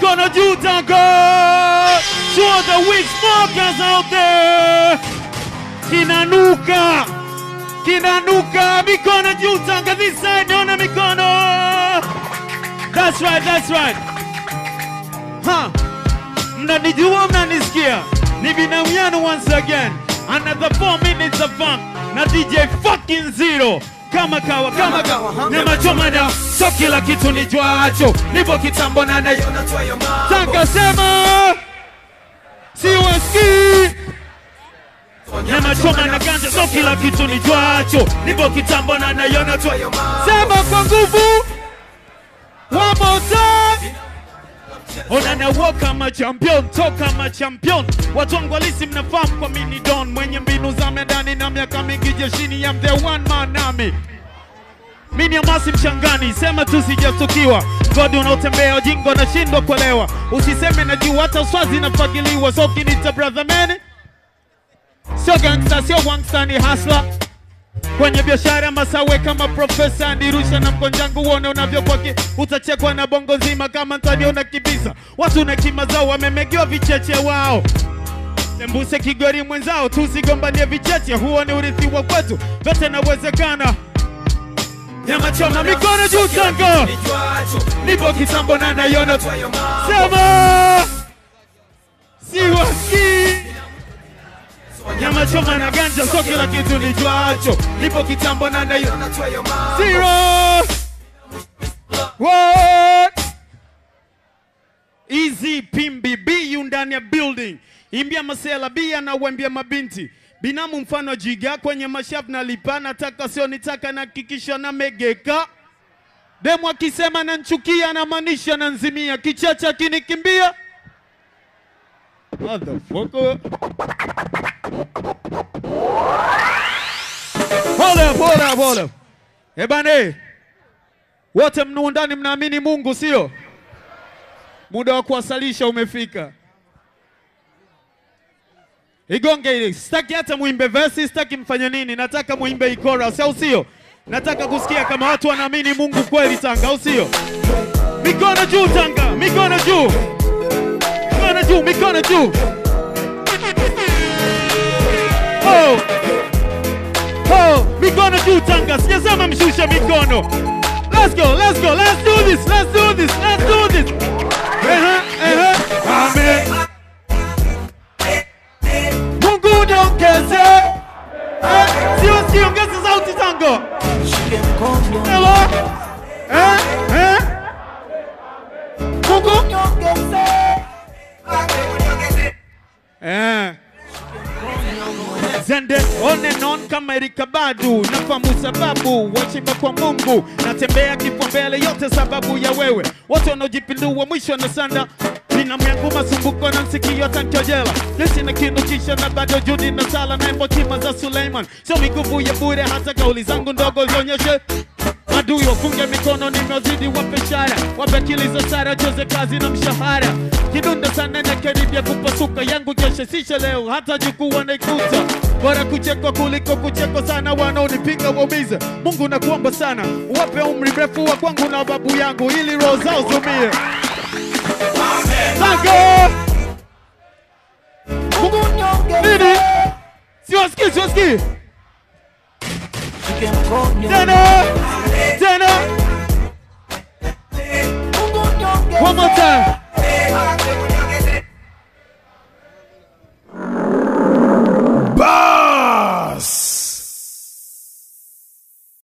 mikono juu tango to all the weak smokers out there kinanuka kinanuka mikono juu tanga this side naona mikono that's right that's right ha mnanijua mnanisikia ni binamu yenu once again another 4 minutes of funk na dj fucking zero kama kawa kama kawa nyama choma na so kila kitu nijwacho nipo kitambo na na tanga sema siwasikii nyama choma na ganja so kila kitu nijwacho nipo kitambo na naiona tu sema kwa nguvu one more time ona na walk kama champion toka kama champion watu wangu halisi mnafahamu kwa mini don mwenye mbinu za medani na miaka mingi jeshini ya the one man army mini amasi mchangani sema tu sijastukiwa godi unaotembea ujingo nashindwa kuelewa usiseme najua hata uswazi nafagiliwa so kinita brother man sio gangsta sio wangsta ni hasla kwenye biashara masawe kama profesa ndirusha na mkonjangu uone unavyokwaki utachekwa na bongo nzima kama ntaniona kibisa watu na kima zao wamemegewa vicheche wao tembuse kigori mwenzao tusigombanie vicheche huo ni urithi wa kwetu vyote nawezekana nyama choma mikono juu tango nipo kitambo na naiona sema siwasikii nyama choma na ganja so kila kitu nijuacho nipo kitambo na nayo zero what easy pimbi bu ndani ya building imbia masela bia na wembia mabinti binamu mfano jiga kwenye mashafu na lipa nataka sio nitaka na kikisha na megeka demu akisema nanchukia na maanisha nanzimia kichacha kinikimbia Motherfucker. Hold up, hold up, hold up. Eh bane, wote mnu ndani mnaamini Mungu sio? Muda wa kuwasalisha umefika. Igonge ile. Sitaki hata muimbe verse, sitaki mfanye nini. Nataka muimbe chorus, au sio? Nataka kusikia kama watu wanaamini Mungu kweli Tanga, au sio? Mikono juu Tanga, mikono juu. Mikono juu, mikono juu. Oh. Oh, mikono juu Tanga, sijasema mshushe mikono. Let's go, let's go, let's do this, let's do this, let's do this. Ehe, ehe. Amen. Mungu niongeze. Eh, sio siongeze sauti Tango. Hello. Eh, eh. Mungu Eh. Zende on and on kama Erika Badu, nafahamu sababu wachimba kwa Mungu, natembea kifua mbele, yote sababu ya wewe. Wote wanaojipindua mwisho na sanda binamu yangu masumbuko na msikio atankojela jeshi na kinukisha na bado judi na sala na emotima za Suleiman, sio miguvu ya bure, hata kauli zangu ndogo zionyeshe Adui wafunge mikono, nimewazidi wape shara, wape akili za sara, joze kazi na mshahara. Kidunda sana na karibia kupasuka, yangu keshe sishe leo, hata jukuu wanaikuta. Bora kuchekwa kuliko kuchekwa sana, wanaonipinga waumize. Mungu nakuomba sana, wape umri mrefu wa kwangu na babu yangu, ili roho zao zumie. Tango! Nini? Siwasikii, siwasikii. Tena! Tena! One more time.